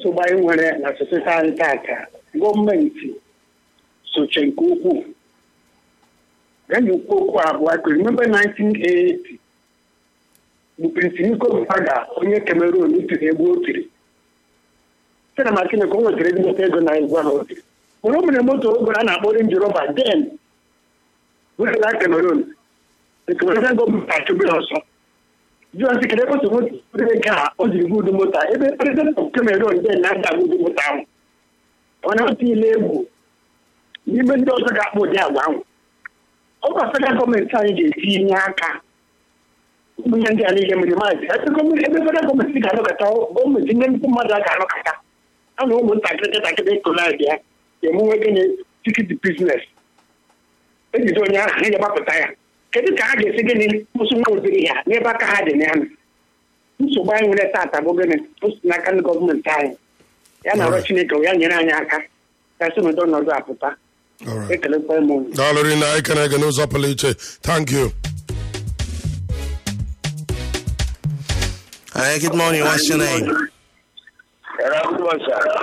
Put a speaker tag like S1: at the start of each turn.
S1: nsogbu anyị nwere na soseti anyị taata gọọmenti soche nke ukwuu gaji ukwu okwu abụọ kpere remember 1980 bụ Prince Niko Mbaga onye Cameroon tiri egwu o tiri site na ma Chineke o nwetara ezigbote ego na egwu ahụ o tiri mgbe o mere moto ogoro a na-akpọ Range Rover den wetara Cameroon Cameroon gọọmenti achụbe ya ọsọ jụọ sị kedụ ebe o so moto ego a o jiri buudu moto a ebe prezident of Cameroon den na-ada buudu moto ahụ ọ na-atụ ile egwu n'ime ndị ọzọ ga-akpọ ụdị agwa ahụ ọ bụ federal gọọmenti anyị ga-etinye aka ụmụ ihe ndị a niile mere maazị ebe federal gọọmenti ga-anọkọta gọọmenti ndị nnukwu mmadụ a ga-anọkọta a na ụmụntakịrị ntakịrị kolad ya ga-emenwe gịnị tikiti biznes ejide onye ahụ ha ga-agbapụta ya kedu ka ha ga-esi gịnị kwụsị nwa ụdịrị ya n'ebe aka ha dị n'ya nsogbu anyị nwere taata bụ gịnị o si n'aka ndị gọọmenti anyị ya na ọrụ chineke ya nyere anyị aka ka si n'ụdị ọnọdụ apụta
S2: All right.
S1: ekelekwa m unu
S2: daalụ rinne anyị kene gị n'ụzọ pụrụ iche thank you
S3: Hi, good morning. What's your name?
S4: Hello, good morning, sir.